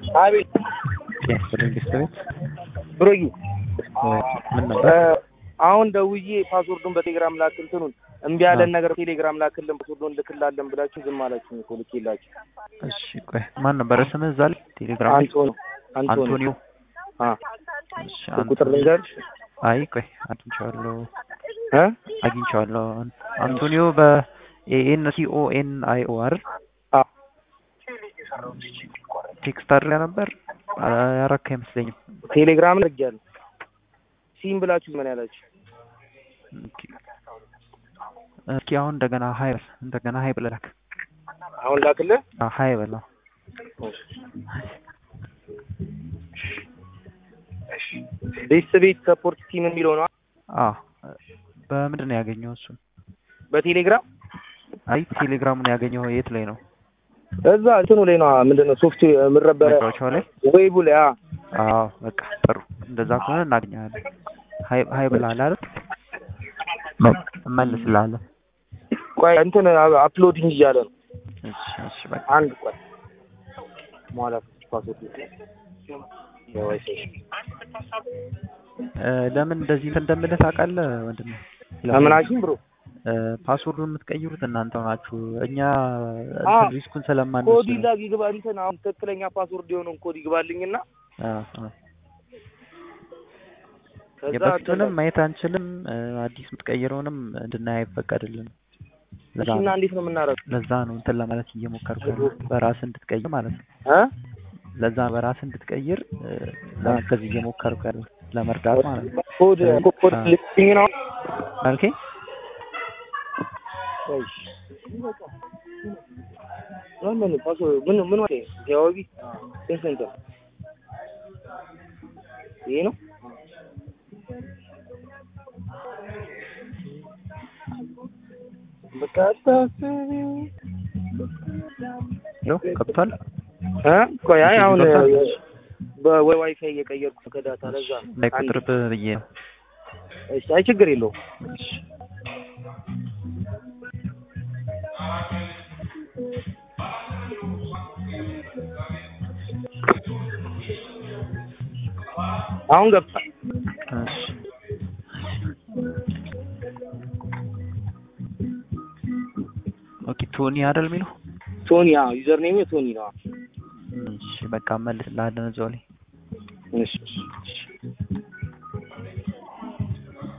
አቤት ያስፈልግ ቤት ብሮጊ ምን ነበር? አሁን ደውዬ ፓስወርዱን በቴሌግራም ላክ እንትኑን እምቢ ያለን ነገር ቴሌግራም ላክልን ፓስወርዱን ልክላለን ብላችሁ ዝም አላችሁ እኮ ልኬላችሁ። እሺ ቆይ ማን ነበረ ስምህ እዛ ላይ ቴሌግራም ላይ? አንቶኒ አንቶኒ አንቶኒዮ አ እሺ ቁጥር ልንገርሽ አይ ቆይ አግኝቼዋለሁ እ አግኝቼዋለሁ አንቶኒዮ በኤን ሲ ኦ ኤን አይ ኦ አይደል? አ ቴክስት አድርጋ ነበር ያረካ አይመስለኝም። ቴሌግራም ልኬያለሁ። ሲም ብላችሁ ምን ያላችሁ ኦኬ። እስኪ አሁን እንደገና ሀይ በል እንደገና ሀይ ብለህ ላክ። አሁን ላክልህ። አዎ ሀይ በል አዎ። ቤተሰቤት ሰፖርት ቲም የሚለው ነው አዎ በምንድን ነው ያገኘው እሱን? በቴሌግራም አይ ቴሌግራሙን ያገኘው የት ላይ ነው? እዛ እንትኑ ላይ ነው ምንድነው ሶፍትዌር የምረበረ መጫወቻው ላይ? ዌቡ ላይ አ አዎ በቃ ጥሩ። እንደዛ ከሆነ እናገኛለን። ሀይ ሀይ ብለሃል አይደል? እመልስልሃለሁ። ቆይ እንትን አፕሎዲንግ እያለ ነው። እሺ እሺ በቃ አንድ ቆይ ማለት ፓስወርድ የዋይፋይ እ ለምን እንደዚህ እንትን እንደምልህ ታውቃለህ ወንድሜ? ለምናችን ብሮ እ ፓስወርዱን የምትቀይሩት እናንተ ናችሁ። እኛ አ እንትን ሪስኩን ስለማንወስድ ኮድ ነው። ይላክ ይግባ እንትን አሁን ትክክለኛ ፓስወርድ የሆነውን ኮድ ይግባልኝና አ አ ከዛ የበፊቱንም ማየት አንችልም። እ አዲስ የምትቀይረውንም እንድናይ አይፈቀድልንም። ለዛ እና ነው እንዴት ነው የምናደርገው? ለዛ ነው እንትን ለማለት እየሞከርኩ ነው። በራስህ እንድትቀይር ማለት ነው። እ ለዛ በራስህ እንድትቀይር እ ለማገዝ እየሞከርኩ ያለው ለመርዳት ማለት ነው። ኮድ ኮድ አ ልክኝ ነው አልከኝ? እሺ ምን ፓስወርድ ምን ምን ማለት ነው? ጃዋቢ ስንት ስንት ነው? ይሄ ነው በቃ አታስቢ ይኸው ገብቷል። እ ቆይ አይ አሁን ገብቷል? በዋይፋይ እየቀየርኩ ከዳታ ለዛ ነው። እንዳይቆጥርብህ ብዬ ነው። እሺ አይ ችግር የለውም። እሺ አሁን ገብቷል። እሺ ኦኬ ቶኒ አይደል የሚለው? ቶኒ አዎ ዩዘር ኔም ቶኒ ነው። እሺ በቃ መልስልሃለን እዛው ላይ እሺ